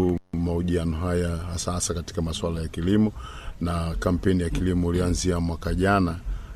mahojiano haya hasa hasa katika masuala ya kilimo, na kampeni ya kilimo ilianzia mwaka jana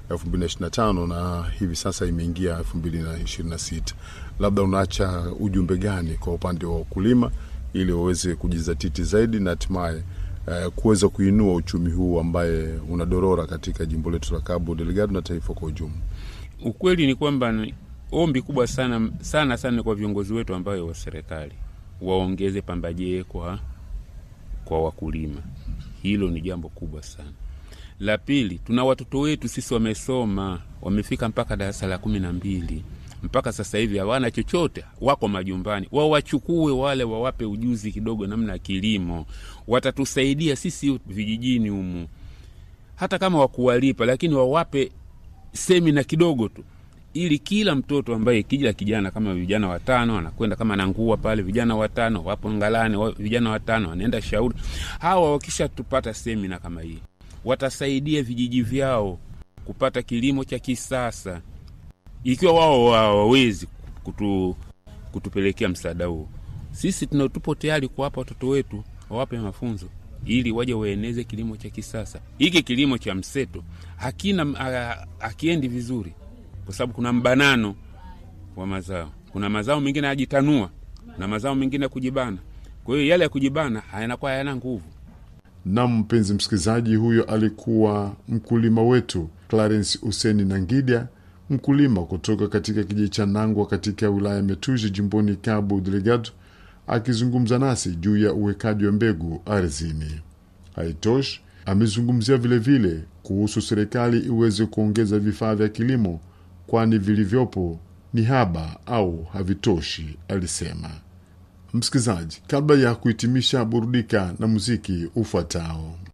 2025 na hivi sasa imeingia 2026. Labda unaacha ujumbe gani kwa upande wa wakulima ili waweze kujizatiti zaidi na hatimaye uh, kuweza kuinua uchumi huu ambaye unadorora katika jimbo letu la Cabo Delgado na taifa kwa ujumla? Ukweli ni kwamba ni ombi kubwa sana sana sana kwa viongozi wetu ambayo wa serikali waongeze pambajee kwa, kwa wakulima. Hilo ni jambo kubwa sana. La pili, tuna watoto wetu sisi wamesoma, wamefika mpaka darasa la kumi na mbili mpaka sasa hivi hawana chochote, wako majumbani. Wawachukue wale, wawape ujuzi kidogo namna ya kilimo, watatusaidia sisi vijijini humu, hata kama wakuwalipa, lakini wawape semina kidogo tu, ili kila mtoto ambaye kila kijana kama vijana watano anakwenda kama nangua pale, vijana watano wapo Ngalani, wa- vijana watano wanaenda Shauri. Hawa wakisha tupata semina kama hii, watasaidia vijiji vyao kupata kilimo cha kisasa ikiwa wao hawawezi kutu, kutupelekea msaada huo, sisi tuna tupo tayari kuwapa watoto wetu, wawape mafunzo ili waje waeneze kilimo cha kisasa. Hiki kilimo cha mseto hakina ha- hakiendi vizuri, kwa sababu kuna mbanano wa mazao. Kuna mazao mengine yajitanua na mazao mengine ya kujibana. Kwa hiyo yale ya kujibana yanakuwa hayana nguvu. Na mpenzi msikilizaji, huyo alikuwa mkulima wetu Clarence Useni Nangidya, mkulima kutoka katika kijiji cha Nangwa katika wilaya ya Metuzi jimboni Cabo Delgado, akizungumza nasi juu ya uwekaji wa mbegu ardhini. Haitoshi, amezungumzia vilevile kuhusu serikali iweze kuongeza vifaa vya kilimo, kwani vilivyopo ni haba au havitoshi, alisema. Msikilizaji, kabla ya kuhitimisha, burudika na muziki ufuatao.